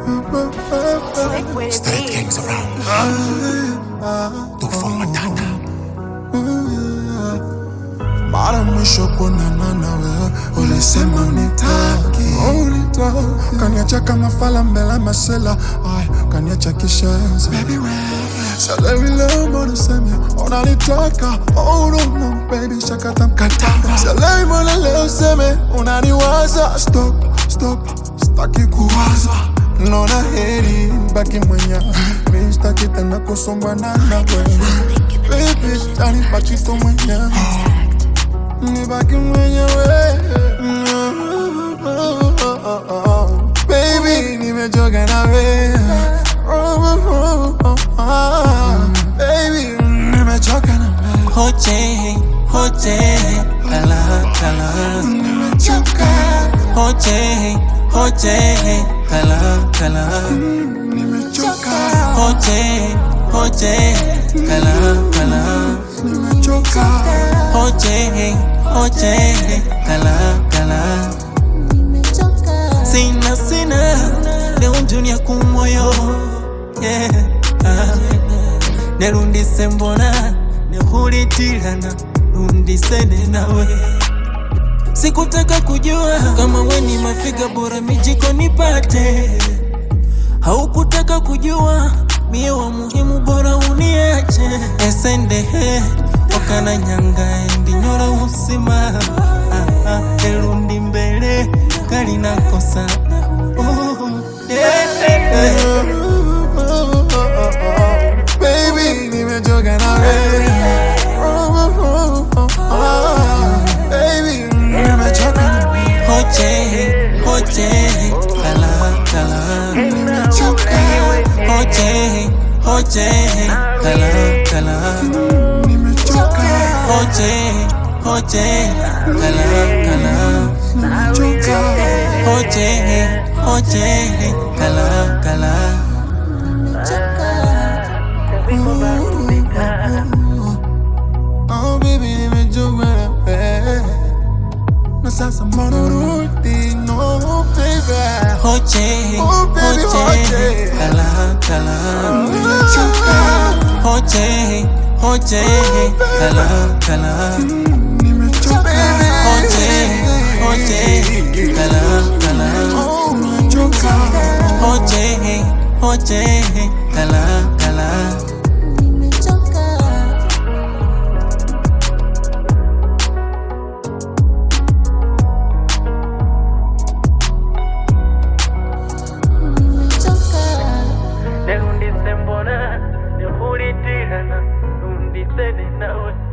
Street kings around. Tuko matata. Mara mwisho kuonana nawe ulisema unitaki, unitaki. Kaniacha kama fala mbele masela, ay, kaniacha kishenzi. Salewi leo mbona useme unanitaka, oh no no baby shakata mkataba. Salewi mbona leo useme unaniwaza, stop stop, staki kuwaza Nona heri baki mwenye mi staki tena kusombana na wewe baby, tani baki tu mwenye nibaki mwenyewe baby nimechoka nawe baby nimechoka nawe Hoche, hoche, kala, kala. nimechoka Hoche, hoche, kala, kala. nimechoka Hoche, hoche, kala, kala. nimechoka Hoche, hoche, kala, kala. Sina, sina, leo dunia kumoyo. Yeah. ah. Nerundise mbona nehulitilana rundisene nawe sikutaka kujua kama we ni mafiga bora mijiko nipate haukutaka kujua mie wa muhimu bora uniache esendehe wakana nyanga endinyora usima ah, ah, elundi mbele kalinakosa oh, eh, eh, eh. baby nimechoka nawe baby nimechoka nawe Hoche, hoche, kala, kala. nimechoka Hoche, hoche, kala, kala. nimechoka Hoche, hoche, kala, kala. nimechoka Hoche, hoche, kala, kala. Oh baby nimechoka nawe na sasa mbona rudi no baby Hoche, Oh, baby, hoche, hoche. kala, kala. nimechoka Hoche, hoche, kala, kala. nimechoka Hoche, hoche, kala, kala. oh nimechoka Hoche, hoche, kala, kala. Nerundise mbona nehulitirana rundisene nawe